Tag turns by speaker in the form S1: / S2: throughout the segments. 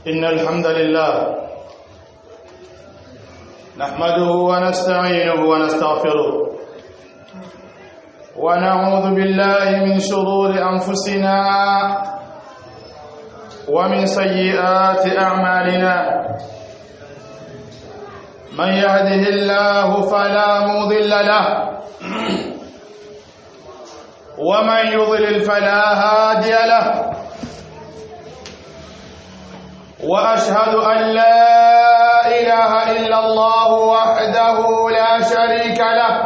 S1: إن الحمد لله نحمده ونستعينه ونستغفره ونعوذ بالله من شرور أنفسنا ومن سيئات أعمالنا من يهده الله فلا مضل له ومن يضلل فلا هادي له واشهد ان لا اله الا الله وحده لا شريك له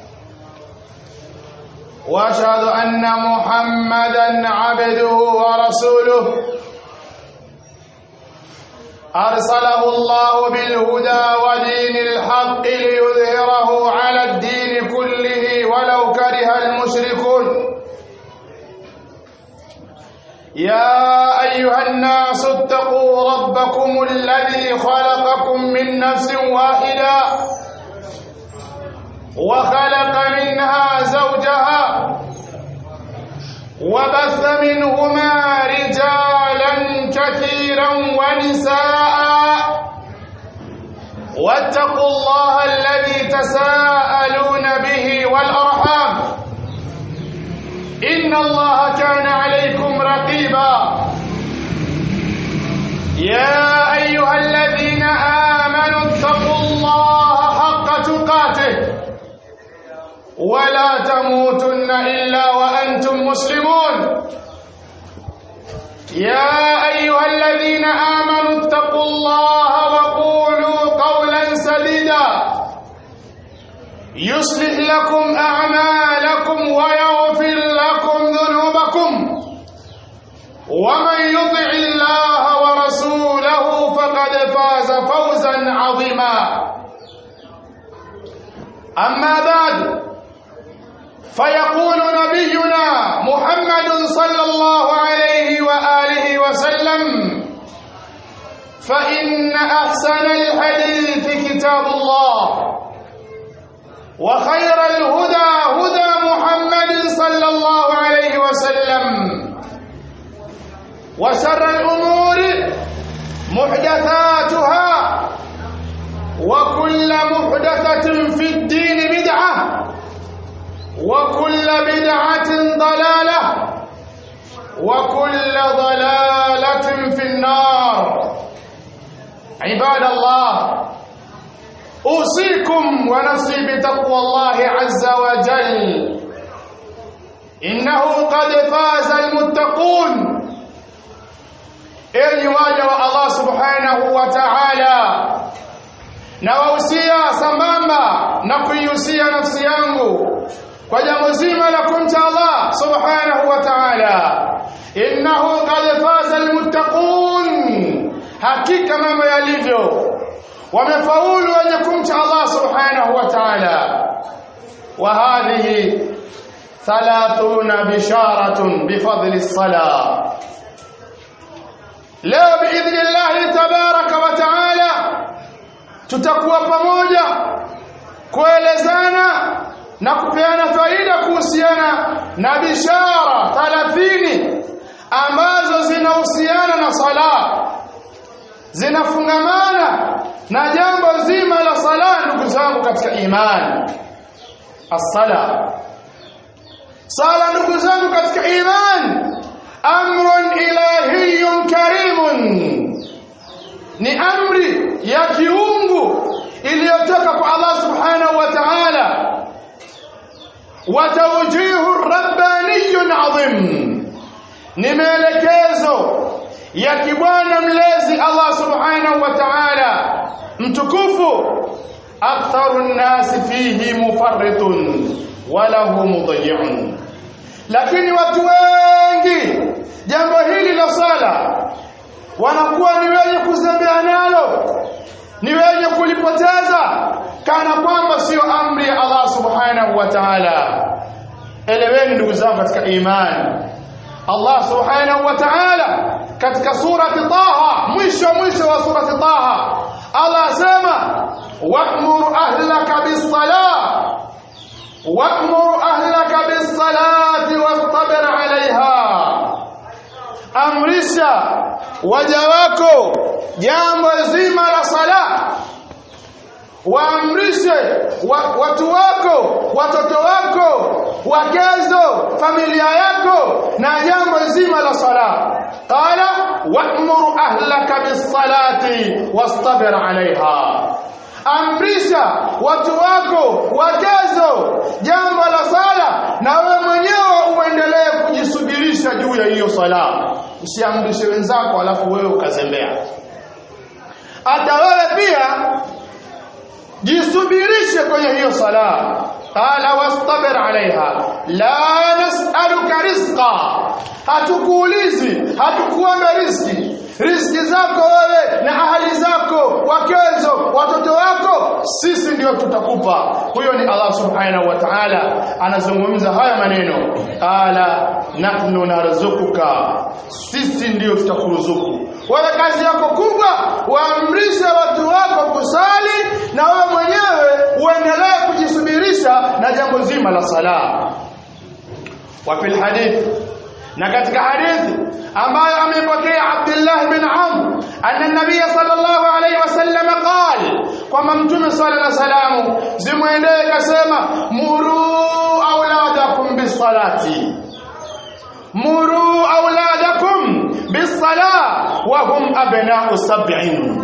S1: واشهد ان محمدا عبده ورسوله ارسله الله بالهدى ودين الحق ليظهره على الدين كله ولو كره المشركون يا ايها الناس اتقوا ربكم الذي خلقكم من نفس واحده وخلق منها زوجها وبث منهما رجالا كثيرا ونساء واتقوا الله الذي تساءلون به والارحام ان الله كان عليكم رقيبا يا ايها الذين امنوا اتقوا الله حق تقاته ولا تموتن الا وانتم مسلمون يا ايها الذين امنوا اتقوا الله وقولوا قولا سديدا يصلح لكم اعمالكم ويغفر لكم ذنوبكم ومن يطع الله ورسوله فقد فاز فوزا عظيما اما بعد فيقول نبينا محمد صلى الله عليه واله وسلم فان احسن الحديث كتاب الله وخير الهدى هدى محمد صلى الله عليه وسلم وشر الامور محدثاتها وكل محدثه في الدين بدعه وكل بدعه ضلاله وكل ضلاله في النار عباد الله اوصيكم ونفسي بتقوى الله عز وجل انه قد فاز المتقون enyi waja wa Allah subhanahu wa ta'ala na wahusia sambamba na kuihusia nafsi yangu kwa jambo zima la kumcha Allah subhanahu wa ta'ala innahu qad faza almuttaqun hakika mambo yalivyo wamefaulu wenye kumcha Allah subhanahu wa ta'ala wa hadhihi thalathuna bisharatun bifadli as-salah leo biidhnillahi tabaraka wa taala tutakuwa pamoja kuelezana na kupeana faida kuhusiana na bishara 30 ambazo zinahusiana na sala zinafungamana na jambo zima la sala ndugu zangu katika imani as-sala sala ndugu zangu katika imani amrun ilahiyyun karimun ni amri ya kiungu iliyotoka kwa Allah subhanahu wa ta'ala wa tawjihu rabbaniyyun adhim ni maelekezo ya kibwana mlezi Allah subhanahu wa ta'ala mtukufu aktharu nnasi fihi mufarritun wa lahu mudayyi'un lakini watu wengi jambo hili la sala wanakuwa ni wenye kuzembea nalo ni wenye kulipoteza kana kwamba sio amri ya Allah subhanahu wa ta'ala eleweni ndugu zangu katika imani Allah subhanahu wa ta'ala katika surati Taha mwisho mwisho wa surati Taha Allah asema wa'mur ahlaka bis-salah wa'mur ahlaka bis-salati wastabir 'alayha amrisha waja wako jambo zima la sala waamrishe wa, watu wako watoto wako wakezo familia yako na jambo zima la sala qala wa'mur ahlaka bis-salati wastabir 'alayha amrisha watu wako wakezo jambo la sala na wewe mwenyewe uendelee kujisubirisha juu ya hiyo sala usiamrishe wenzako alafu wewe ukazembea hata wewe pia jisubirishe kwenye hiyo sala qala wastabir alaiha la nas'aluka rizqa hatukuulizi hatukuomba riziki riziki zako wewe na ahali zako wakezo watoto wako sisi ndio tutakupa huyo ni Allah subhanahu wa ta'ala anazungumza haya maneno qala nahnu narzukuka sisi ndio tutakuruzuku wewe kazi yako kubwa waamrishe watu wako kusali na wewe mwenyewe uendelee kujisubirisha na jambo zima la sala wa fil hadith na katika hadithi ambayo amepokea Abdullah bin Amr anna nabiy sallallahu alayhi wasallam qala kwamba mtume sallallahu alayhi wasallam zimwendee kasema muru auladakum bisalati muru auladakum bisala wa hum abna'u sab'in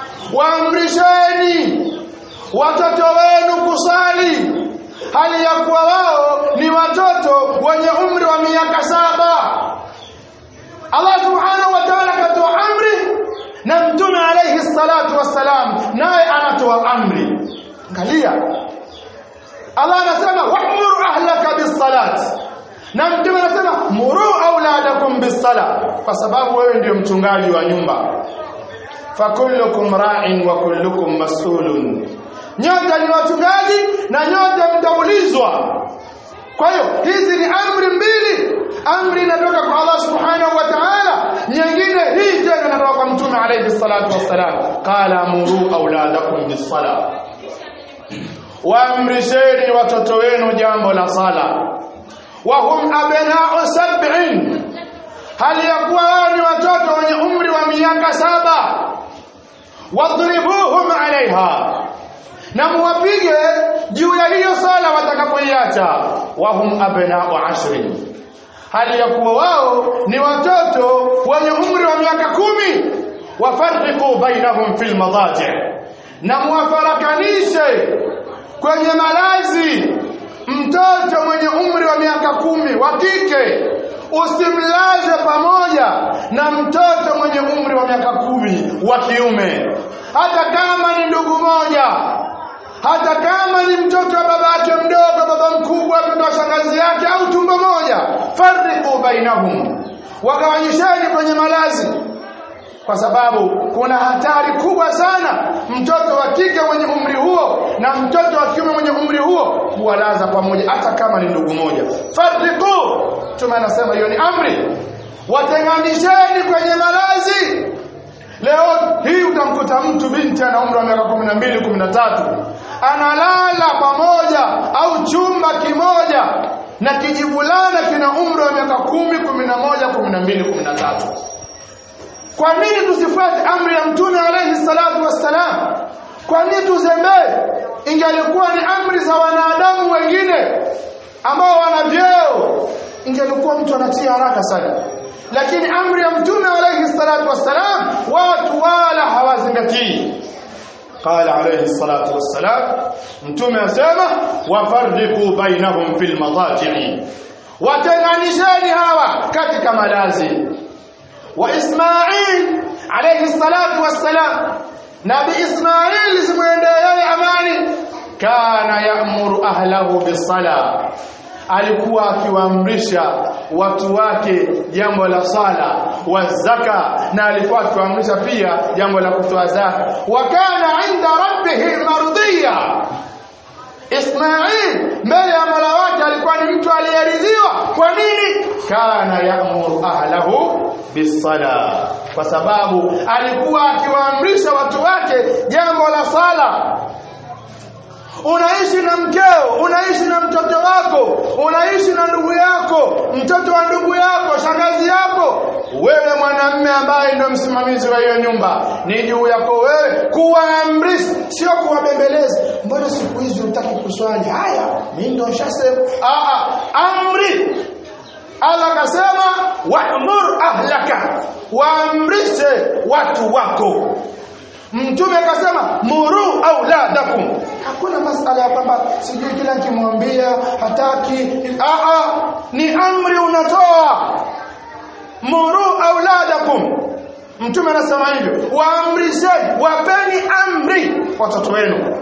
S1: waamrisheni watoto wenu kusali hali ya kuwa wao ni watoto wenye umri wa miaka saba Allah subhanahu wa ta'ala katoa amri na mtume alayhi salatu wassalam naye anatoa amri angalia Allah anasema wa'mur ahlaka bis-salat na mtume anasema muru auladakum bis-sala kwa sababu wewe ndio mchungaji wa nyumba fakullukum ra'in wa kullukum mas'ulun nyote ni wachungaji na nyote mtaulizwa kwa hiyo hizi ni amri mbili amri inatoka kwa Allah subhanahu wa ta'ala nyingine hii tena inatoka kwa mtume alayhi salatu wassalam qala muru auladakum bis-sala waamrisheni watoto wenu jambo la sala wa hum abna'u sab'in hali ya kuwa wao ni watoto wenye umri wa miaka saba wadribuhum alaiha na muwapige juu ya hiyo sala watakapoiacha wahum abna'u ashrin hali ya kuwa wao ni watoto wenye umri wa miaka kumi wafarriqu bainahum fil madaji na muwafarakanishe kwenye malazi mtoto mwenye umri wa miaka kumi wa kike usimlaze pamoja na mtoto mwenye umri wa miaka kumi wa kiume hata kama ni ndugu moja hata kama ni mtoto wa baba yake mdogo baba mkubwa mtoto wa shangazi yake au tumbo moja farriqu bainahum wagawanyisheni kwenye malazi kwa sababu kuna hatari kubwa sana mtoto wa kike mwenye umri huo na mtoto wa kiume mwenye umri huo kuwalaza pamoja hata kama ni ndugu moja farriqu tume anasema hiyo ni amri watenganisheni kwenye malazi leo hii utamkuta mtu binti ana umri wa miaka 12 13 analala pamoja au chumba kimoja na kijibulana kina umri wa miaka 10 11 12 13 kwa nini tusifuate amri ya mtume alayhi salatu wassalam kwa nini tuzembee ingelikuwa ni amri za wanadamu wengine ambao wana vyeo ingelikuwa mtu anatia haraka sana lakini amri ya mtume alayhi salatu wassalam watu wala hawazingatii قال عليه الصلاة والسلام متوم أسامة وفرقوا بينهم في المضاجع وتنعنشان هوا كتك ملازم وإسماعيل عليه الصلاة والسلام نبي إسماعيل زمين أماني كان يأمر أهله بالصلاة alikuwa akiwaamrisha watu wake jambo la sala wa zaka na alikuwa akiwaamrisha pia jambo la kutoa zaka wa kana inda rabbih mardiya Ismail mbele ya Mola wake alikuwa ni mtu aliyeridhiwa kwa nini kana ya'muru ahlahu bisala kwa sababu alikuwa akiwaamrisha watu wake jambo la sala unaishi na mkeo unaishi na mtoto wako unaishi na ndugu yako mtoto wa ndugu yako shangazi yako wewe wewe ndio msimamizi wa hiyo nyumba ni juu yako wewe kuwaamrisha sio kuwabembeleza mbona siku hizi hutaki kuswali haya mimi ndio nishasema ah amri Allah akasema wa'mur ahlaka waamrishe watu wako Mtume akasema muru auladakum. Hakuna masala ya kwamba sijui kila nikimwambia hataki. Aa, ni amri unatoa. Muru auladakum. Mtume anasema hivyo, waamrisheni, wapeni amri watoto wenu.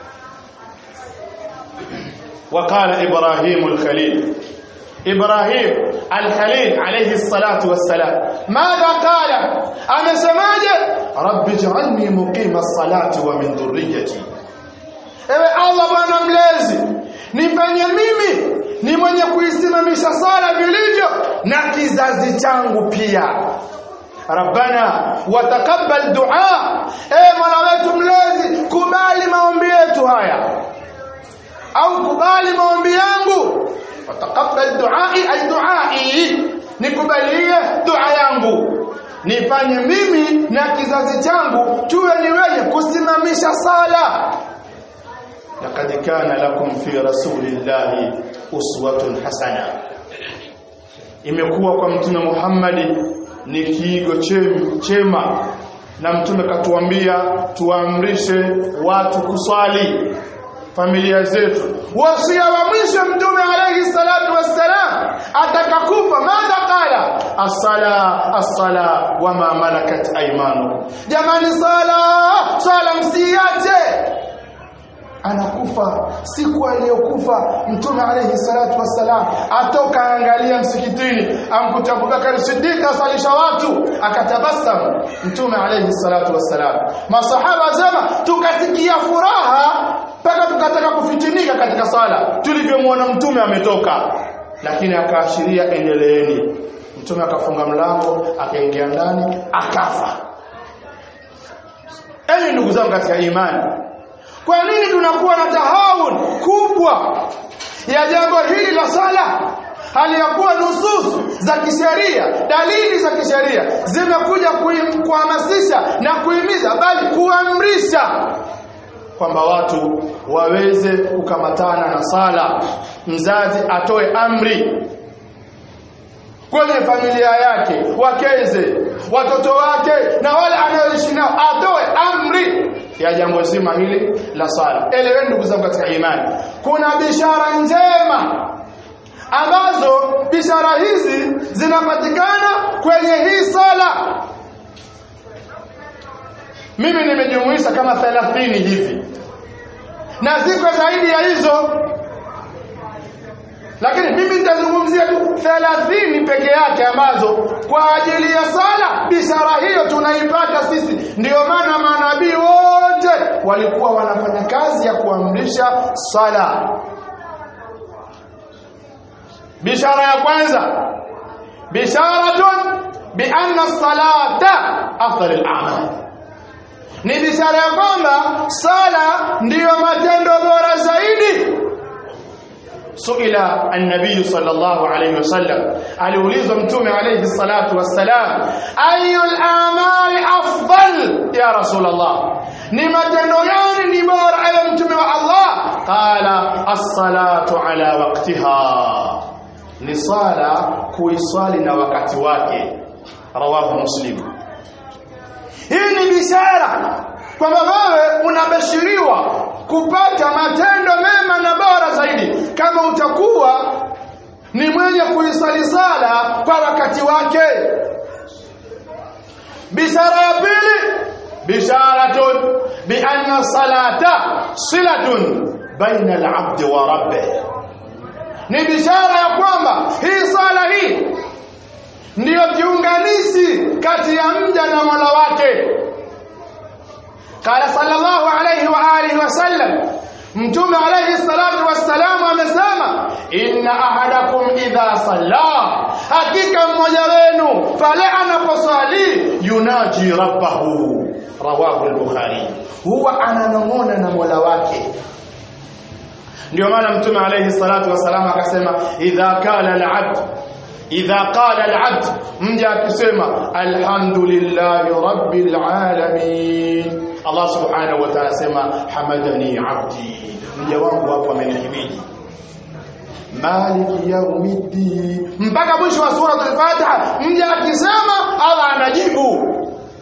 S1: وقال إبراهيم الخليل إبراهيم الخليل عليه الصلاة والسلام ماذا قال أنا سماجة رب اجعلني مقيم الصلاة ومن ذريتي ewe allah bwana mlezi nifanye mimi ni mwenye kuisimamisha sala vilivyo na kizazi changu pia rabbana watakabbal dua ewe mola wetu mlezi kubali maombi yetu haya au kubali maombi yangu watakabbal duai ay duai nikubalie dua yangu nifanye mimi na kizazi changu tuwe ni wenye kusimamisha sala laqad kana lakum fi rasulillahi uswatun hasana imekuwa kwa mtume Muhammad ni kiigo chema na mtume katuambia tuamrishe watu kuswali familia zetu wasia wa mwisho mtume alayhi salatu wassalam atakakufa madha qala as-sala as-sala wama malakat aymanukum jamani sala sala msiache anakufa siku aliyokufa mtume alayhi salatu wassalam atoka angalia msikitini amkuta Abubakar Siddiq asalisha watu akatabasamu mtume alayhi salatu wassalam masahaba zema tukasikia furaha mpaka tukataka kufitinika katika sala tulivyomwona mtume ametoka lakini akaashiria endeleeni mtume akafunga mlango akaingia ndani akafa enyi ndugu zangu katika imani kwa nini tunakuwa na tahawun kubwa ya jambo hili la sala hali ya kuwa nusus za kisheria dalili za kisheria zimekuja kuhamasisha na kuhimiza bali kuamrisha kwamba watu waweze kukamatana na sala mzazi atoe amri kwenye familia yake wakeze watoto wake na wale anaoishi nao atoe amri ya jambo zima hili la sala eleweni ndugu zangu katika imani kuna bishara njema ambazo bishara hizi zinapatikana kwenye hii sala mimi nimejumuisha kama 30 hivi na ziko zaidi ya hizo lakini mimi nitazungumzia tu 30 peke yake ambazo kwa ajili ya sala bishara hiyo tunaipata sisi ndio maana manabii wote walikuwa wanafanya kazi ya kuamrisha sala bishara ya kwanza bisharatun bi anna salata afdal al-a'mal ni bishara ya kwamba sala ndiyo matendo bora zaidi suila an-nabiy sallallahu alayhi wasallam aliulizwa mtume alayhi salatu wassalam ayul a'mali afdal ya rasulullah ni matendo gani ni bora ewe mtume wa Allah qala as-salatu ala waqtiha ni sala kuiswali na wakati wake rawahu muslim hii ni bishara kwamba wewe unabashiriwa kupata matendo mema na bora zaidi kama utakuwa ni mwenye kuisali sala kwa wakati wake bishara ya pili bisharatun bi anna salata silatun baina al-abd wa rabbih ni bishara ya kwamba hii sala hii ndiyo kiunganishi kati ya mja na Mola wake قال صلى الله عليه واله وسلم mtume alayhi salatu wassalam amesema inna ahadakum idha salla hakika mmoja wenu pale anaposali yunaji rabbahu rawahu al-bukhari huwa ananong'ona na Mola wake ndio maana mtume alayhi salatu wassalam akasema idha kala al-abd idha qala al-abd mja akisema alhamdulillahi rabbil alamin Allah subhanahu wa ta'ala sema hamadani abdi mja wangu hapo amenihimidi maliki yaumiddin mpaka mwisho wa sura al-Fatiha mja akisema Allah anajibu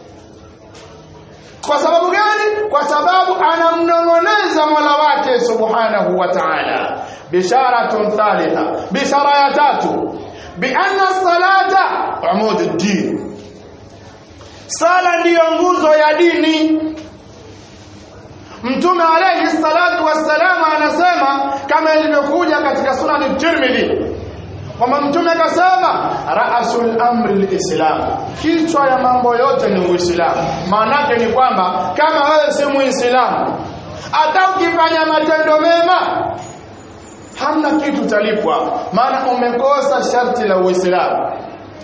S1: kwa sababu gani kwa sababu anamnong'oneza Mola wake subhanahu wa ta'ala bisharatun thalitha bishara ya tatu bi anna salata umud ad-din sala ndiyo nguzo ya dini Mtume alayhi salatu wassalam anasema kama ilivyokuja katika sunan Tirmidhi kwamba mtume akasema raasul amri lislam kichwa ya mambo yote ni uislamu maanake ni kwamba kama wewe si muislamu hata ukifanya matendo mema hamna kitu talipwa maana umekosa sharti la uislamu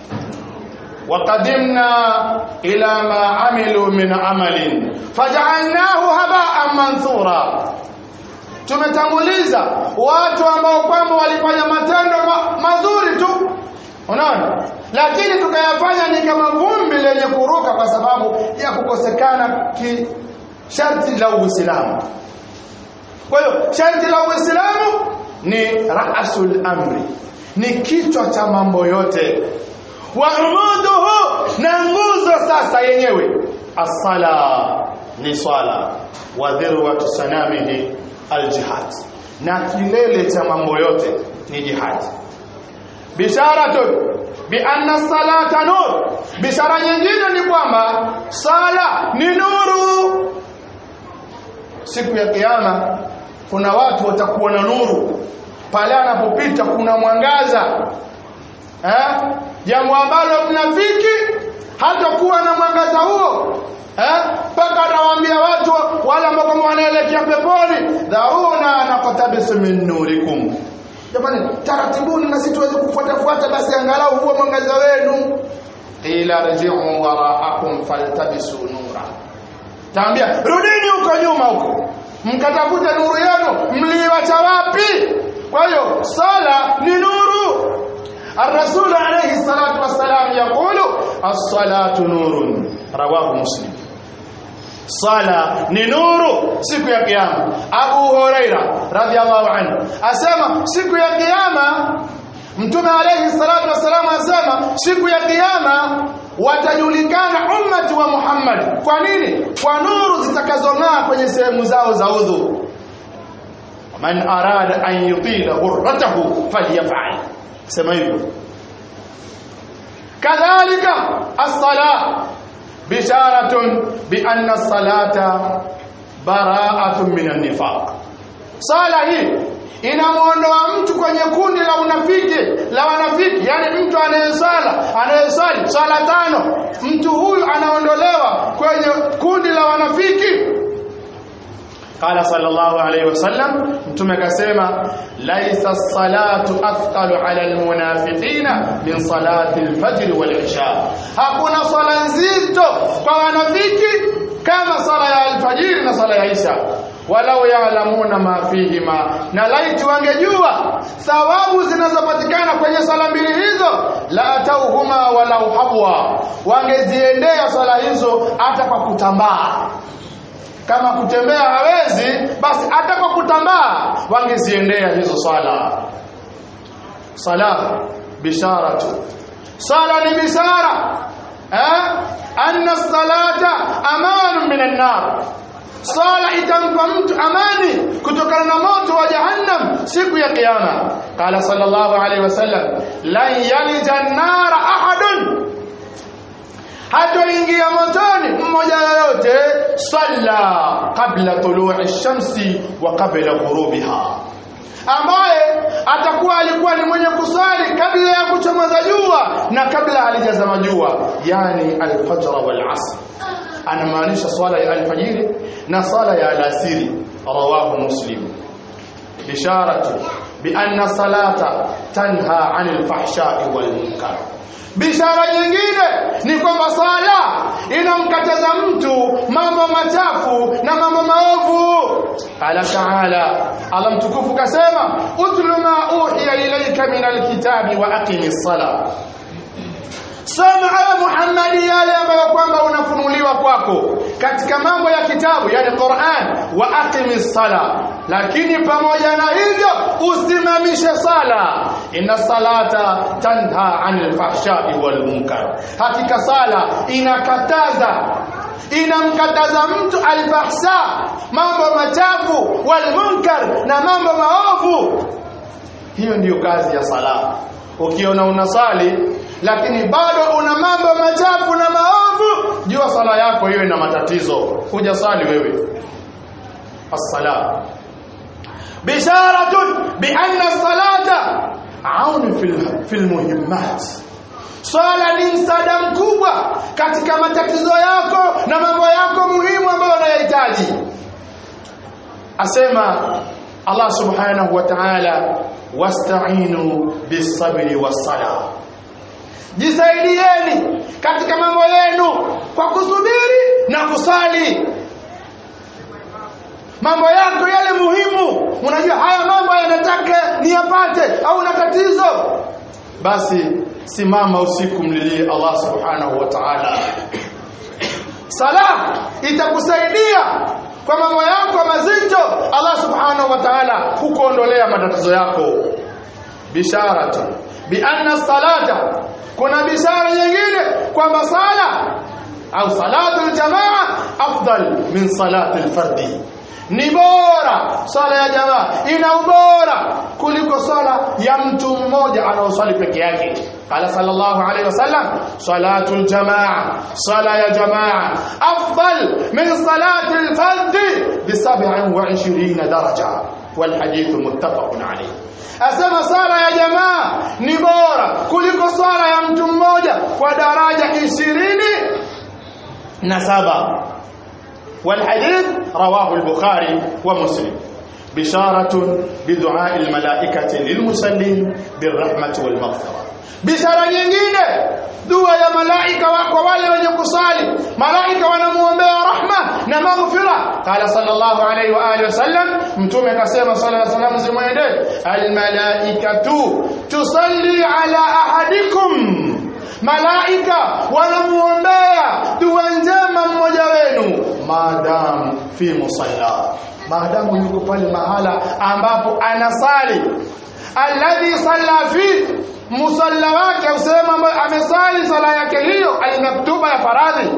S1: وقدمنا إلى ما عملوا من عمل فجعلناه هباء منثورا tumetanguliza watu ambao kwamba walifanya matendo ma mazuri tu unaona lakini tukayafanya ni kama vumbi lenye kuruka kwa sababu ya kukosekana ki sharti la Uislamu kwa hiyo sharti la Uislamu ni raasul amri ni kichwa cha mambo yote wa umuduhu na nguzo sasa yenyewe as-sala ni swala wa dhirwatu sanamihi al-jihad na kilele cha mambo yote ni jihad bisharatu bi anna salata nur bishara nyingine ni kwamba sala ni nuru siku ya kiyama kuna watu watakuwa na nuru pale anapopita kuna mwangaza eh jambo ambalo mnafiki hatakuwa na mwangaza huo eh mpaka anawaambia watu wale ambao wanaelekea peponi dhauna naqtabisu min nurikum jamani taratibuni na sisi tuweze kufuata fuata basi angalau huo mwangaza wenu ila rji'u wara'akum faltabisu nura taambia rudini huko nyuma huko mkatafute nuru yenu mliwacha wapi kwa hiyo sala ni nuru الرسول عليه الصلاة والسلام يقول الصلاة نور رواه مسلم sala ni nuru siku ya kiyama Abu Huraira radhiallahu anhu asema siku ya kiyama Mtume alayhi salatu wasalam asema siku ya kiyama watajulikana ummati wa Muhammad kwa nini kwa nuru zitakazong'aa kwenye sehemu zao za udhu man arada an yutila ghurratahu falyaf'al sema hivyo kadhalika as-salah bisharatun bi anna as-salata bara'atun min an-nifaq sala hii inamuondoa mtu kwenye kundi la unafiki la wanafiki yani mtu anayesala anayesali sala tano mtu huyu anaondolewa kwenye kundi la wanafiki قال صلى الله عليه وسلم mtume akasema laisa salatu athqalu ala almunafiqina min salati alfajr walisha hakuna swala nzito kwa wanafiki kama sala ya alfajiri na sala ya isha walau ya'lamuna ma fihima na laiti wangejua thawabu zinazopatikana kwenye sala mbili hizo la atauhuma walau habwa wangeziendea swala hizo hata kwa kutambaa kama kutembea hawezi basi hata kwa kutambaa wangeziendea hizo swala sala bisharatu sala ni bishara eh anna salata amanun minan nar sala itampa mtu amani kutokana na moto wa jahannam siku ya kiyama qala sallallahu alaihi wasallam lan yalija an-nar ahadun hatoingia motoni mmoja yoyote salla kabla tulu'i shamsi wa kabla ghurubiha ambaye atakuwa alikuwa ni mwenye kusali kabla ya kuchomoza jua na kabla halijazama jua yani al-fajr wal asr anamaanisha swala ya alfajiri na swala ya alasiri rawahu muslim bisharatu bi anna salata tanha 'anil fahsha'i wal munkar bishara nyingine ni kwamba sala inamkataza mtu mambo machafu na mambo maovu qala ta'ala Allah mtukufu kasema utlu ma uhiya ilayka min alkitabi wa aqimis sala soma ewe Muhammad yale ambayo kwamba unafunuliwa kwako katika mambo ya kitabu yani Qur'an wa aqimis sala lakini pamoja na hivyo usimamishe sala inna salata tanha anil fahsha'i wal munkar hakika sala inakataza inamkataza mtu alfahsha mambo machafu wal munkar na mambo maovu hiyo ndiyo kazi ya sala ukiona unasali lakini bado una mambo machafu na maovu jua sala yako hiyo ina matatizo kuja sali wewe as-sala bisharatun bi anna as-salata aun fil fil muhimmat swala ni msaada mkubwa katika matatizo yako na mambo yako muhimu ambayo unayahitaji asema Allah subhanahu wa ta'ala wasta'inu bis-sabri was-salah jisaidieni katika mambo yenu kwa kusubiri na kusali mambo yako yale muhimu unajua haya mambo yanataka niyapate au na tatizo basi simama usiku mlilie Allah subhanahu wa ta'ala sala itakusaidia kwa mambo yako mazito Allah subhanahu wa ta'ala kukuondolea matatizo yako bisharatu bi anna salata kuna bishara nyingine kwamba sala au salatu aljamaa afdal min salati alfardi ni bora sala ya jamaa ina ubora kuliko sala ya mtu mmoja anaosali peke yake qala sallallahu alayhi wasallam salatu aljamaa sala ya jamaa afdal min salati alfardi bi 27 daraja والحديث متفق عليه asema sala ya jamaa ni bora kuliko sala ya mtu mmoja kwa daraja ishirini na saba والحديث رواه البخاري ومسلم بشارة بدعاء الملائكة للمسلمين بالرحمة والمغفرة bishara nyingine dua ya malaika kwa wale wenye kusali malaika wanamuombea rahma na maghfira qala sallallahu alayhi wa alihi wasallam mtume akasema sala na salamu zimwende almalaikatu tusalli ala ahadikum malaika wanamuombea dua njema mmoja wenu maadamu fi musalla maadamu yuko pale mahala ambapo anasali alladhi salla fi musalla wake usema ambayo amesali sala yake hiyo almaktuba ya faradhi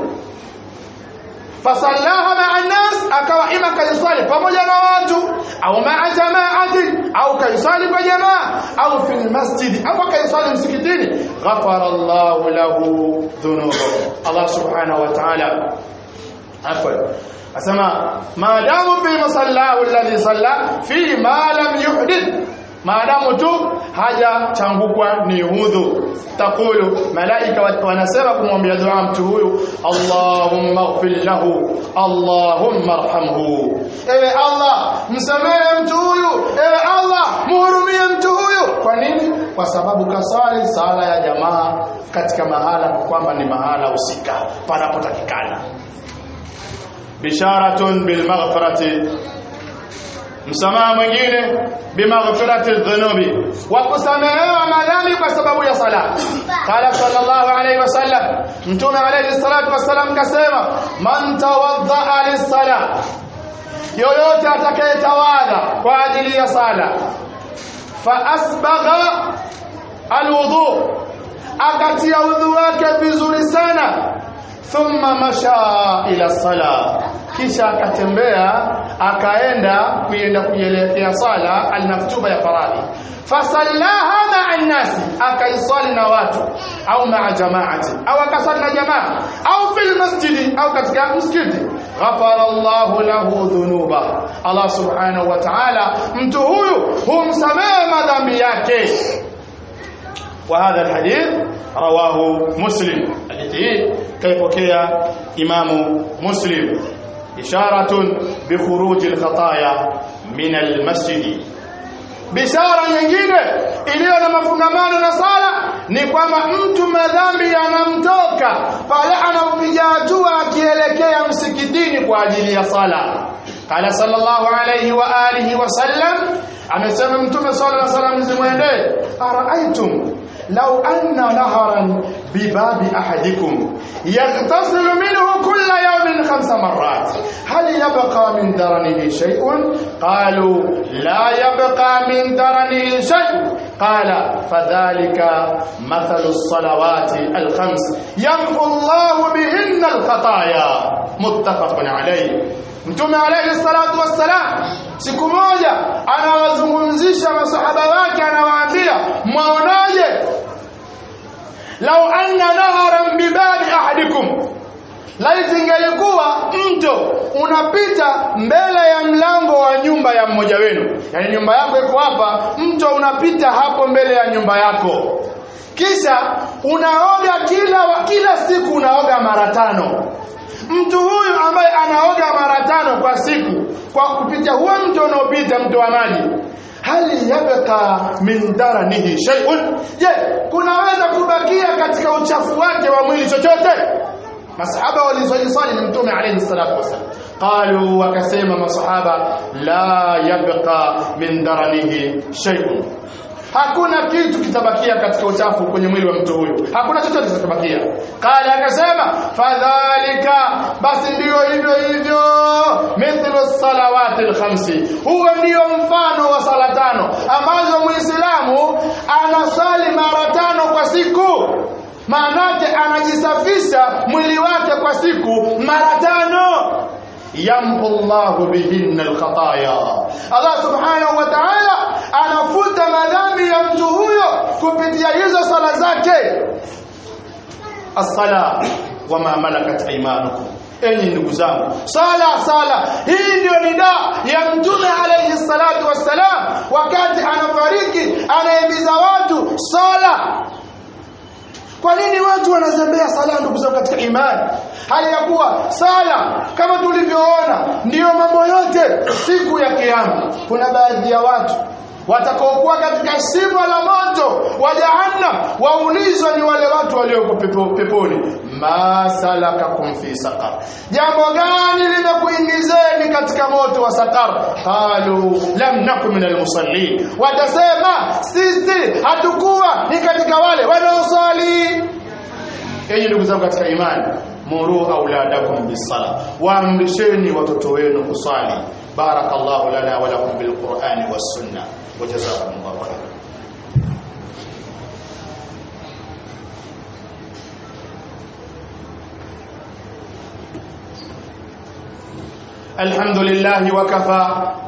S1: fasallaha maa nnas akawa ima kaisali pamoja na watu au maa jamaati au kaisali kwa jamaa au fi lmasjidi au kaisali msikitini ghafara llahu lahu dhunubahu allah subhanahu wa taala afwan asema maadamu fi masallahu alladhi salla fi ma lam yuhdith maadamu tu hajachangukwa ni udhu takulu malaika wanasema kumwambia dua mtu huyu allahumma ighfir lahu allahumma arhamhu ewe allah msamehe mtu huyu ewe allah muhurumie mtu huyu kwa nini kwa sababu kasali sala ya jamaa katika mahala kwamba ni mahala husika panapotakikana bisharatun bilmaghfirati msamaha mwingine bimaghfirati dhunubi wa kusamehewa madhambi kwa sababu ya sala qala sallallahu alayhi wasallam mtume alayhi salatu wasallam kasema man tawaddaa lis-sala yoyote atakayetawadha kwa ajili ya sala fa asbagha alwudu akatia udhu wake vizuri sana thumma masha ila sala kisha akatembea akaenda kuenda kuielekea sala almaktuba ya faradhi fasallaha maa nnasi akaisali na watu au maa jamaati au akasali na jamaa au fil masjidi au katika msikiti ghafara Allahu lahu dhunuba Allah subhanahu wa ta'ala mtu huyu humsamehe madhambi yake وهذا الحديث رواه مسلم الحديث كيفokea imamu muslim isharatun bikhuruji alkhataya min almasjid bishara nyingine iliyo na mafungamano na sala ni kwamba mtu madhambi yanamtoka pale anapopiga hatua akielekea msikitini kwa ajili ya sala قال صلى الله عليه وآله وسلم amesema mtume sallallahu alaihi wasallam zimwendee araaitum law anna naharan bibabi ahadikum yaghtasilu minhu kulla yawmin khamsa marrat hal yabqa min daranihi shay'un qalu la yabqa min daranihi shay' qala fadhalika mathalu as-salawati al-khams yamhu Allahu bihinna al-khataya muttafaqun alayh Mtume alayhi salatu wassalam siku moja anawazungumzisha masahaba wake anawaambia mwaonaje lau anna naharan bibabi ahadikum laiti ingelikuwa mto unapita mbele ya mlango wa nyumba ya mmoja wenu yaani nyumba yako iko hapa mto unapita hapo mbele ya nyumba yako kisha unaoga kila kila siku unaoga mara tano mtu huyu ambaye anaoga mara tano kwa siku kwa kupitia huo mto unaopita mto wa maji hali yabqa min daranihi shay'un je kunaweza kubakia katika uchafu wake wa mwili chochote masahaba waliswali ni mtume alayhi salatu wasallam qalu wakasema masahaba la yabqa min daranihi shay'un hakuna kitu kitabakia katika uchafu kwenye mwili wa mtu huyu hakuna chochote kitabakia kale akasema fadhalika basi ndiyo hivyo hivyo mithlu salawati alkhamsi huo ndio mfano wa sala tano ambazo muislamu anasali mara tano kwa siku maanake anajisafisha mwili wake kwa siku mara tano yamhu Allahu bihinna alkhataya Allah subhanahu wa ta'ala anafuta madhambi ya mtu huyo kupitia hizo sala zake as-sala wama malakat aymanukum enyi ndugu zangu sala sala hii ndio nida ya mtume alayhi salatu wassalam wakati anafariki anahimiza watu sala kwa nini watu wanazembea sala ndugu zangu katika imani hali ya kuwa sala kama tulivyoona ndiyo mambo yote siku ya kiyama kuna baadhi ya watu watakaokuwa katika shimo la moto wa jahannam waulizwa ni wale watu walioko pepo, peponi ma salakakum fi saqar jambo gani limekuingizeni katika moto wa saqar qalu lam nakum min almusallin watasema sisi hatukuwa ni katika wale wanaosali enyi ndugu zangu katika imani muru auladakum bisala waamrisheni watoto wenu kusali barakallahu lana wa lakum bilqur'ani was sunnah وجزاكم الله خيرا الحمد لله وكفى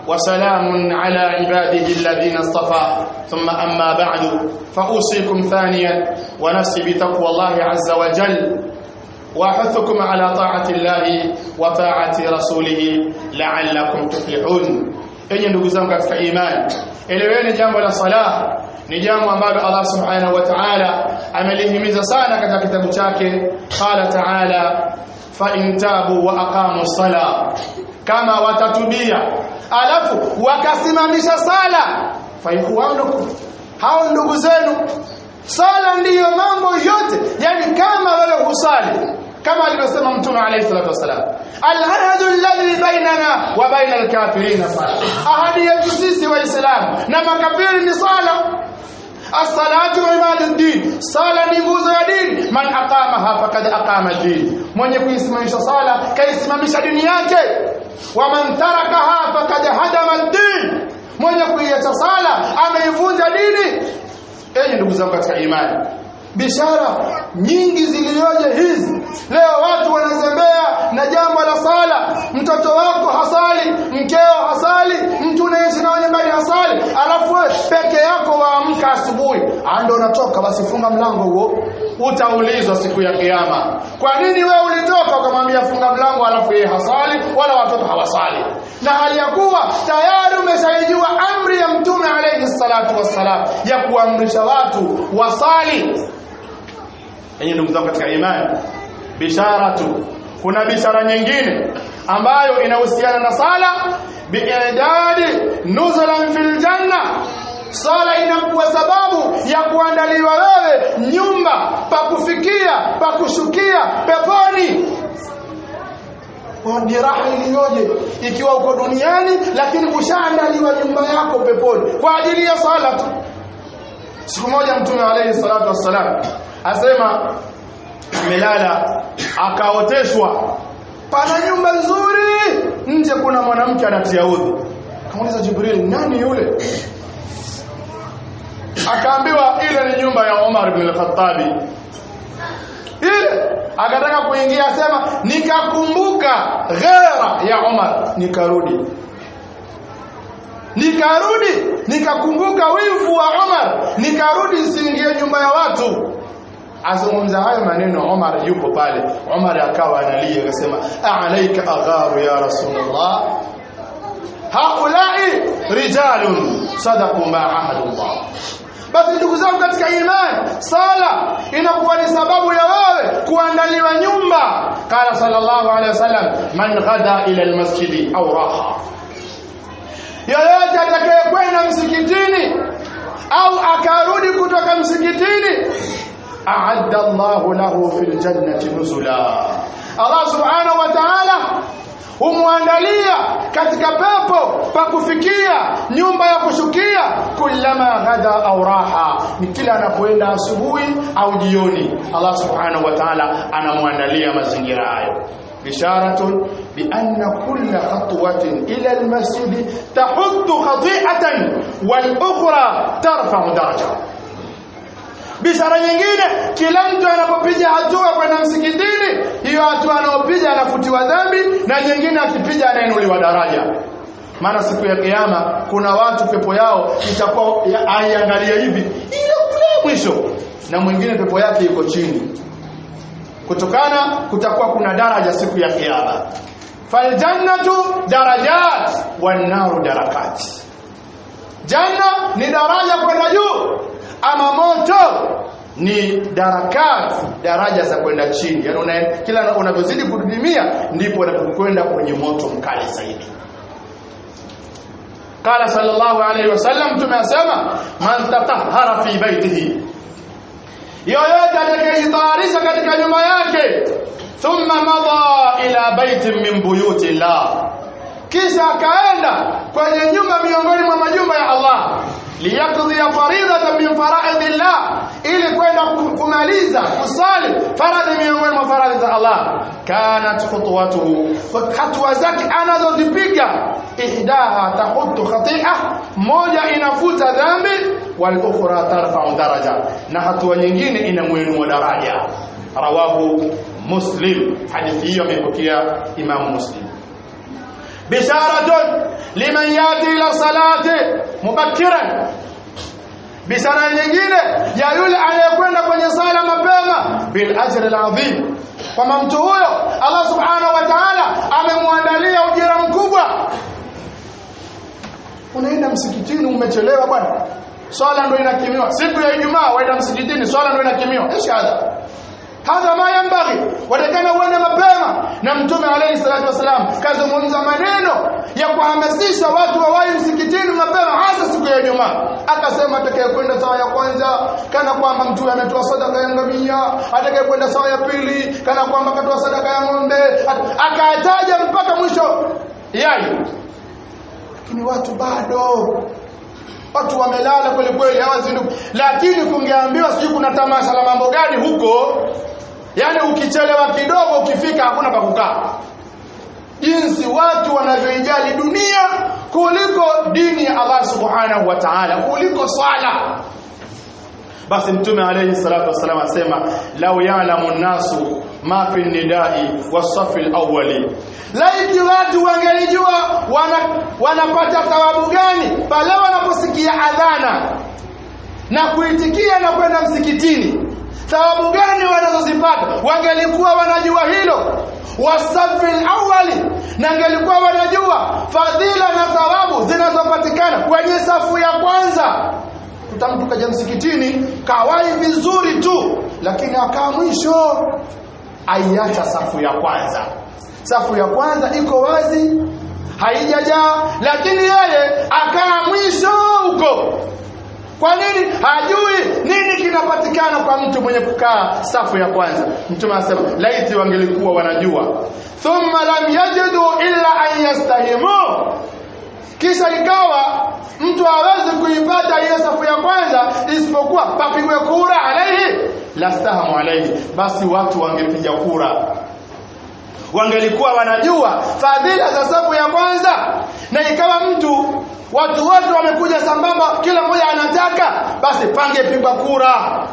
S1: وسلام على عباده الذين اصطفى ثم أما بعد فأوصيكم ثانيا ونفسي بتقوى الله عز وجل وأحثكم على طاعة الله وطاعة رسوله لعلكم تفلحون enyi ndugu zangu katika imani eleweni jambo la sala ni jambo ambalo Allah subhanahu wa ta'ala amelihimiza sana katika kitabu chake qala ta'ala fa in tabu wa aqamu sala kama watatubia alafu wakasimamisha sala fa ikhwanukum hao ndugu zenu sala ndiyo mambo yote yani kama wewe husali kama alivyosema mtume alayhi salatu wasalam alahadu alladhi bainana wa baina alkafirin sala ahadi yetu sisi waislamu na makafiri ni sala as-salatu imaduddin sala ni nguzo ya dini man aqamaha faqad aqama din mwenye kuisimamisha sala kaisimamisha dini yake wa man tarakaha faqad hadama ad-din mwenye kuiacha sala ameivunja dini enyi ndugu zangu katika imani bishara nyingi zilioje hizi leo watu wanazembea na jambo la sala mtoto wako hasali mkeo hasali mtu unaishi na nyumbani hasali alafu wewe peke yako waamka asubuhi ando unatoka basi funga mlango huo utaulizwa siku ya kiyama kwa nini wewe ulitoka ukamwambia funga mlango alafu yeye hasali wala watoto hawasali na hali ya kuwa tayari umeshaijua amri ya mtume alayhi salatu wassalam ya kuamrisha watu wasali yenye ndugu zangu katika imani bisharatu kuna bishara nyingine ambayo inahusiana na sala biidadi nuzulan fil janna sala inakuwa sababu ya kuandaliwa wewe nyumba pa kufikia pa kushukia peponi ni raha iliyoje ikiwa uko duniani lakini ushaandaliwa nyumba yako peponi kwa ajili ya sala tu siku moja mtume alayhi salatu wassalam asema amelala akaoteshwa pana nyumba nzuri nje kuna mwanamke anatia udhu kamuuliza jibril nani yule akaambiwa ile ni nyumba ya Umar ibn al-Khattabi ile akataka kuingia sema nikakumbuka ghera ya Umar nikarudi nikarudi nikakumbuka wivu wa Umar nikarudi siingie nyumba ya watu azungumza hayo maneno Umar yupo pale Umar akawa analia akasema aalaika agharu ya rasulullah haulai rijalun sadaqu ma ahadullah basi ndugu zangu katika imani sala inakuwa ni sababu ya wewe kuandaliwa nyumba qala sallallahu alaihi wasallam man ghada ila almasjidi au raha yoyote atakayekwenda msikitini au akarudi kutoka msikitini a'adda Allahu lahu fil jannati nuzula Allah subhanahu wa ta'ala humwandalia katika pepo pa kufikia nyumba ya kushukia kullama ghada au raha ni kila anapoenda asubuhi au jioni Allah subhanahu wa ta'ala anamwandalia mazingira hayo بشارة بأن كل خطوة إلى المسجد تحط خطيئة والأخرى ترفع درجة bishara nyingine kila mtu anapopiga hatua kwenda msikitini hiyo hatua anayopiga anafutiwa dhambi na nyingine akipiga anainuliwa daraja maana siku ya kiyama kuna watu pepo yao itakuwa aiangalia hivi ile kule mwisho na mwingine pepo yake iko chini kutokana kutakuwa kuna daraja siku ya kiyama faljannatu darajat wan naru darakat janna ni daraja kwenda juu ama moto ni darakat daraja za kwenda chini yani una, kila unavyozidi kudidimia ndipo unapokwenda kwenye moto mkali zaidi قال صلى الله عليه وسلم tumesema man tatahhara fi baitihi yoyote atakayejitayarisha katika nyumba yake thumma madha ila baitin min buyuti llah kisha akaenda kwenye nyumba miongoni mwa majumba ya Allah liyaqdiya faridatan min faraidillah ili kwenda kumaliza kusali faradhi miongoni mwa faradhi za Allah kanat khutwatuhu hatua zake anazozipiga ihdaha tahutu khati'a moja inafuta dhambi wal ukhra tarfa'u daraja na hatua nyingine inamuinua daraja rawahu muslim hadithi hiyo amepokea imam muslim bisharatun liman yati ila salati mubakkiran bishara nyingine ya yule anayekwenda kwenye sala mapema bil ajri al azim kwamba mtu huyo Allah subhanahu wa ta'ala amemwandalia ujira mkubwa unaenda msikitini umechelewa bwana swala ndio inakimiwa siku ya Ijumaa waenda msikitini swala ndio inakimiwa ishada hadha ma yambaghi watakana uende mapema na mtume alayhi salatu wasalam kazungumza maneno ya kuhamasisha watu wawahi msikitini mapema hasa siku ya Ijumaa akasema atakayekwenda sawa ya kwanza kana kwamba mtu ametoa sadaka ya ngamia atakayekwenda sawa ya pili kana kwamba katoa sadaka ya ng'ombe akataja mpaka mwisho yai lakini watu bado watu wamelala kweli kweli hawazinduki lakini kungeambiwa sijui kuna tamasha la mambo gani huko yani ukichelewa kidogo ukifika hakuna pa kukaa jinsi watu wanavyoijali dunia kuliko dini ya Allah subhanahu wa ta'ala kuliko swala basi mtume alayhi salatu wasallam asema law ya'lamu an-nasu ma fi nidai was-safi al-awwali laiti watu wangelijua wana, wanapata thawabu gani pale wanaposikia adhana na kuitikia na kwenda msikitini thawabu gani wanazozipata wangelikuwa wanajua hilo wasafi awali na angelikuwa wanajua fadhila na thawabu zinazopatikana kwenye safu ya kwanza mtu kaja msikitini kawai vizuri tu lakini akaa mwisho aiacha safu ya kwanza safu ya kwanza iko wazi haijajaa lakini yeye akaa mwisho huko kwa nini hajui nini kinapatikana kwa mtu mwenye kukaa safu ya kwanza mtume anasema laiti wangelikuwa wanajua thumma lam yajidu illa an yastahimu kisha ikawa mtu hawezi kuipata hiyo safu ya kwanza isipokuwa papigwe kura alaihi lastahamu alaihi basi watu wangepiga kura wangelikuwa wanajua fadhila za safu ya kwanza na ikawa mtu watu wote wamekuja sambamba kila mmoja anataka basi pangepigwa kura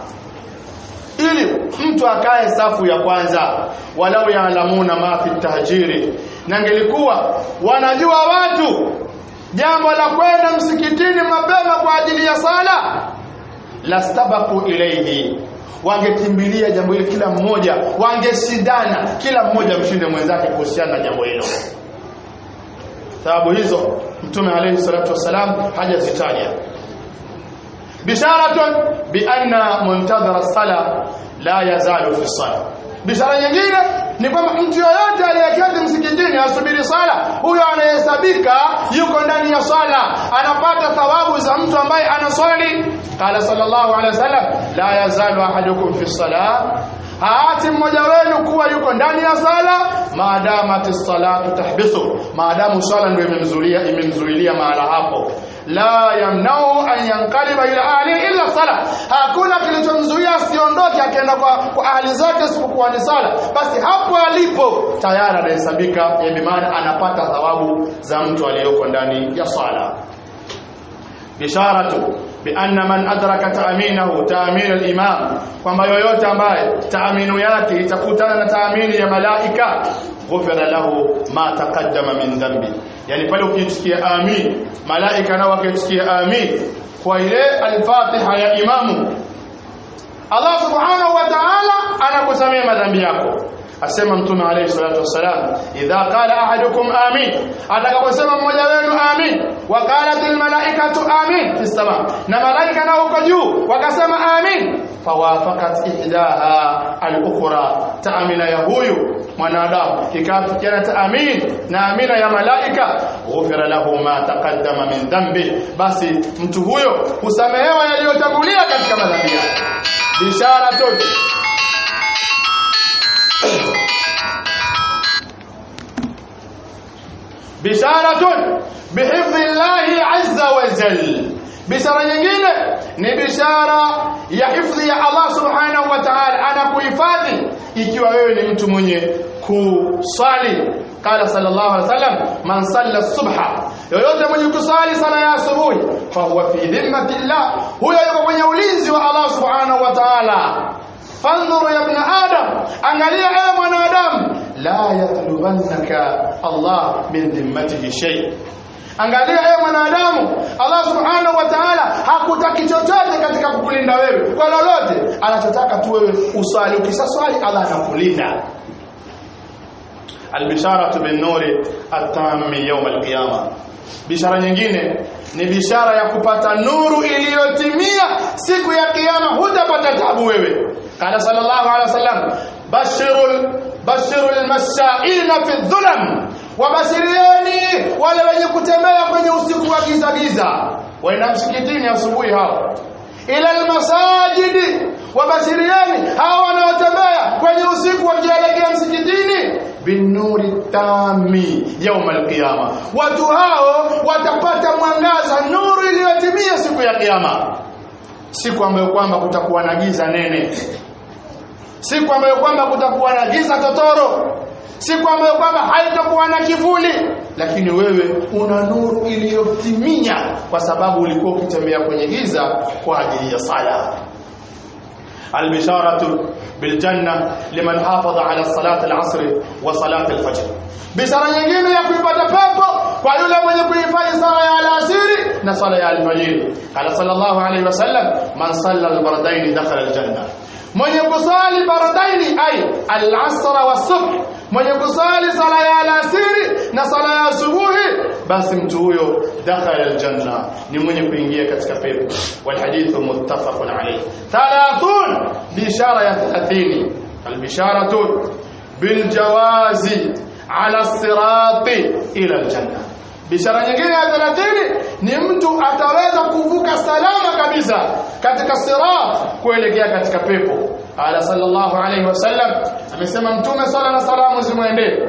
S1: ili mtu akae safu ya kwanza walau yaalamuna ma fi tahjiri na ngelikuwa wanajua watu jambo la kwenda msikitini mapema kwa ajili ya sala lastabaku ilayhi wangekimbilia jambo hilo kila mmoja wangeshindana kila mmoja mshinde mwenzake kuhusiana na jambo hilo sababu hizo mtume alayhi salatu wasalam hajazitaja bisharatun bi anna muntadhara sala la yazalu fi sala bishara nyingine ni kwamba mtu yoyote aliyeketi msikitini asubiri sala huyo anahesabika yuko ndani ya sala anapata thawabu za mtu ambaye anaswali qala sallallahu alaihi wasallam la yazalu ahadukum fi salah haati mmoja wenu kuwa yuko ndani ya sala maadamati salatu tahbisu maadamu sala ndio imemzuilia imemzuilia mahala hapo la yamnau an yankaliba ila ahli illa sala hakuna kilichomzuia asiondoke akaenda kwa, kwa ahli zake isipokuwa ni sala basi hapo alipo tayari anahesabika yani maana anapata thawabu za mtu aliyoko ndani ya sala bisharatu bianna man adraka taaminahu taamin al-imam kwamba yoyote ambaye taaminu yake itakutana na taamini ya malaika ghufira lahu ma taqaddama min dhanbi yani pale ukisikia amin malaika nao wakisikia amin kwa ile al-fatiha ya imamu Allah subhanahu wa ta'ala anakusamea madhambi yako asema mtume alayhi salatu wassalam idha qala ahadukum amin atakaposema mmoja wenu amin wa qalat al malaikatu amin fi sama na malaika nao huko juu wakasema amin fawafaqat ihdaha al ukhra taamina ya huyu mwanadamu ikafikiana taamin na amina ya malaika ghufira lahu ma taqaddama min dhanbi basi mtu huyo husamehewa yaliyotangulia katika madhambi yake bishara tu bisharatun bihifdhi llahi azza wa jal bishara nyingine ni bishara ya hifdhi ya Allah subhanahu wa ta'ala anakuhifadhi ikiwa wewe ni mtu mwenye kusali qala sallallahu alaihi wasallam man salla subha yoyote mwenye kusali sala ya asubuhi fa huwa fi dhimmati llah huyo yuko kwenye ulinzi wa Allah subhanahu wa ta'ala fanzur ya ibn adam angalia ewe mwanadamu la yatlubannaka Allah min dhimmatihi shay angalia ewe mwanadamu Allah subhanahu wa ta'ala hakutaki chochote katika kukulinda wewe kwa lolote anachotaka tu wewe uswali ukisaswali Allah anakulinda albisharatu bin nuri at-tammi yawm al-qiyamah bishara nyingine ni bishara ya kupata nuru iliyotimia siku ya kiyama hutapata tabu wewe qala sallallahu alaihi wasallam bashirul bashirul mashaina fi dhulam wabashirieni wale wenye kutembea kwenye usiku wa giza giza waenda msikitini asubuhi hao ila almasajidi wabashirieni hao wanaotembea kwenye usiku wakielekea msikitini binuri tami yauma alqiyama watu hao watapata mwangaza nuru iliyotimia siku ya kiyama siku ambayo kwamba kutakuwa na giza nene siku ambayo kwamba kutakuwa na giza totoro siku ambayo kwamba haitakuwa na kivuli lakini wewe una nuru iliyotimia kwa sababu ulikuwa ukitembea kwenye giza kwa ajili ya sala البشارة بالجنة لمن حافظ على صلاة العصر وصلاة الفجر بشارة nyingine ya kuipata pepo kwa yule mwenye kuhifadhi sala ya alasiri na sala ya alfajiri qala sallallahu alayhi wasallam man salla albardain dakhala aljanna mwenye kusali bardaini ay al-asr wa subh mwenye kusali sala ya alasiri na sala ya asubuhi basi mtu huyo dakhala aljanna ni mwenye kuingia katika pepo walhadithu muttafaqun alayh 30 bishara ya 30 albisharatu biljawazi ala sirati ila aljanna bishara nyingine ya 30 ni mtu ataweza kuvuka salama kabisa katika sirat kuelekea katika pepo ala sallallahu alayhi wasallam amesema mtume sala na salamu zimwendee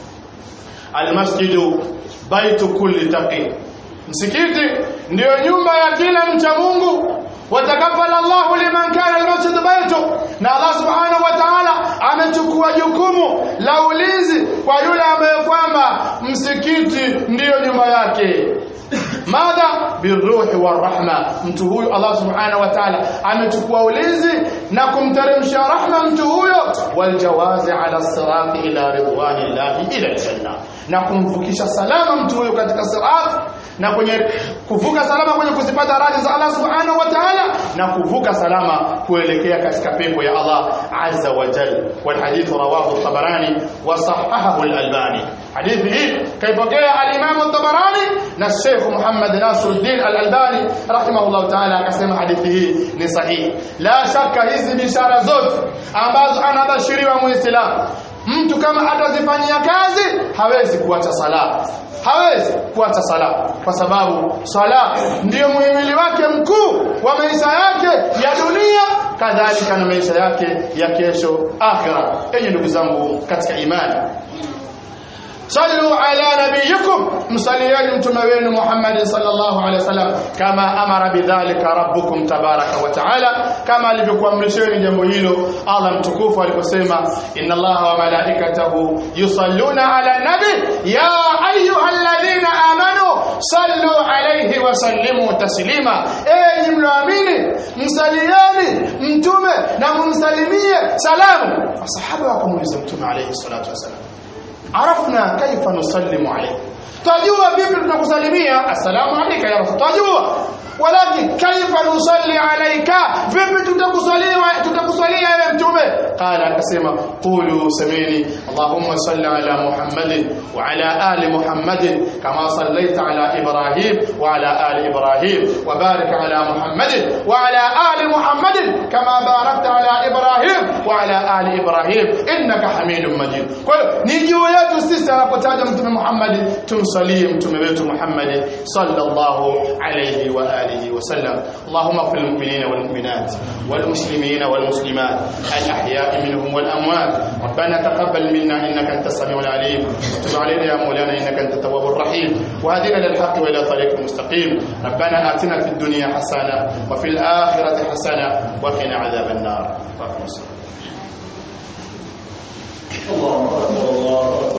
S1: almasjidu baitu kulli taqi msikiti ndiyo nyumba ya kila mcha Mungu watakafala Allahu liman kana almasjid baitu na Allah subhanahu wa ta'ala amechukua jukumu la ulinzi kwa yule ambaye kwamba msikiti ndiyo nyumba yake madha birruhi warahma mtu huyu Allah subhanahu wa ta'ala amechukua ulinzi na kumteremsha rahma mtu huyo waljawazi ala sirati ila ridwanillahi ila aljanna na kumvukisha salama mtu huyo katika sirat na kwenye kuvuka salama kwenye kuzipata radhi za Allah subhanahu wa ta'ala na kuvuka salama kuelekea katika pepo ya Allah azza wa jalla wal hadith rawahu at-tabarani wa sahahahu al-albani hadithi hii kaipokea al-imam at-tabarani na Sheikh Muhammad Nasiruddin al-Albani rahimahullah ta'ala akasema hadithi hii ni sahihi la shaka hizi bishara zote ambazo anabashiriwa muislamu mtu kama atazifanyia kazi hawezi kuacha sala hawezi kuacha sala kwa sababu sala ndiyo muhimili wake mkuu wa maisha yake ya dunia kadhalika na maisha yake ya kesho akhira enyi ndugu zangu katika imani صلوا على نبيكم مصليان متموين محمد صلى الله عليه وسلم كما أمر بذلك ربكم تبارك وتعالى كما alivyokuamrisheni jambo hilo Allah mtukufu aliposema inna Allaha wa malaikatahu yusalluna ala nabi ya ayyuhalladhina amanu sallu alayhi wa sallimu taslima enyi mloamini msalieni mtume na mumsalimie salamu masahaba wakamuuliza mtume alayhi salatu wasalam عرفنا كيف نسلم عليك tajua vipi tunakusalimia assalamu alayka ya rasul tajua walakin kaifa nusalli alayka vipi tutakusalia tutakusalia ewe mtume qala akasema qulu samini allahumma salli ala muhammadin wa ala ali muhammadin kama sallaita ala ibrahim wa ala ali ibrahim wa barik ala muhammadin wa ala ali muhammadin kama barakta ala ibrahim wa ala ali ibrahim innaka hamidum majid kwa hiyo ni juu yetu sisi anapotaja mtume muhammad tumsalie mtume wetu muhammad sallallahu alayhi wa alihi wa sallam allahumma fil mu'minina wal mu'minat wal muslimina wal muslimat al ahya'i minhum wal amwat ربنا تقبل منا انك انت السميع العليم وتب علينا يا مولانا انك انت التواب الرحيم وهدنا للحق والى طريق مستقيم ربنا اتنا في الدنيا حسنه وفي الاخره حسنه وقنا عذاب النار اللهم صل
S2: الله أكبر الله